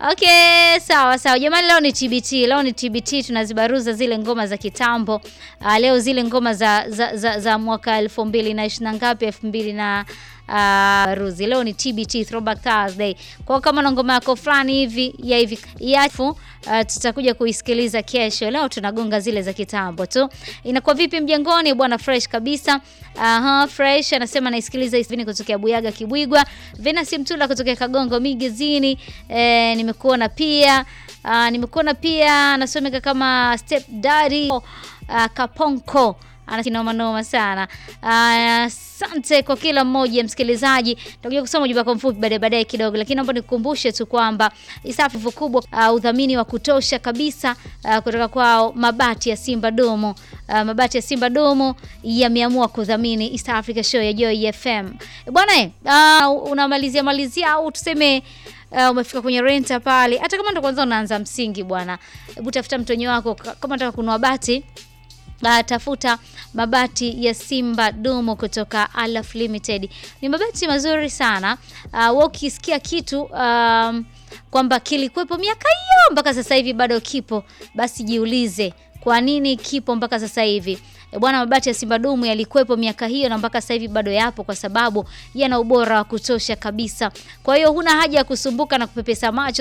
Okay, sawa sawa jamani, leo ni TBT, leo ni TBT, tunazibaruza zile ngoma za kitambo. Uh, leo zile ngoma za, za, za, za mwaka elfu mbili na ishirini na ngapi, elfu mbili na uh, ruzi. Leo ni TBT, Throwback Thursday. Kwa kama na ngoma yako fulani hivi ya hivi yafu uh, tutakuja kuisikiliza kesho. Leo tunagonga zile za kitambo tu. Inakuwa vipi mjengoni bwana? Fresh kabisa. Aha, fresh anasema naisikiliza hivi kutokea Buyaga Kibwigwa. Venasi Mtula kutokea Kagongo Migezini. Eh, nimekuona pia uh, nimekuona pia anasomeka kama Step Daddy uh, Kaponko anakinoma noma sana. Asante uh, kwa kila mmoja msikilizaji. Tutakuja kusoma ujumbe wako mfupi baadaye baadaye kidogo, lakini naomba nikukumbushe tu kwamba isafu kubwa uh, udhamini wa kutosha kabisa uh, kutoka kwao mabati ya Simba Domo. Uh, mabati ya Simba Domo yameamua kudhamini East Africa Show ya Joy FM. Bwana uh, unamalizia malizia au tuseme Uh, umefika kwenye renta pale, hata kama ndo kwanza unaanza msingi bwana, hebu tafuta mtonyo wako kama unataka kununua bati Uh, tafuta mabati ya Simba Domo kutoka Alaf Limited. Ni mabati mazuri sana. Uh, wewe ukisikia kitu um, kwamba kilikuwepo miaka hiyo mpaka sasa hivi bado kipo, basi jiulize kwa nini kipo mpaka sasa hivi. E bwana, mabati ya Simba Domo yalikuwepo miaka hiyo na mpaka sasa hivi bado yapo, kwa sababu yana ubora wa kutosha kabisa. Kwa hiyo huna haja ya kusumbuka na kupepesa macho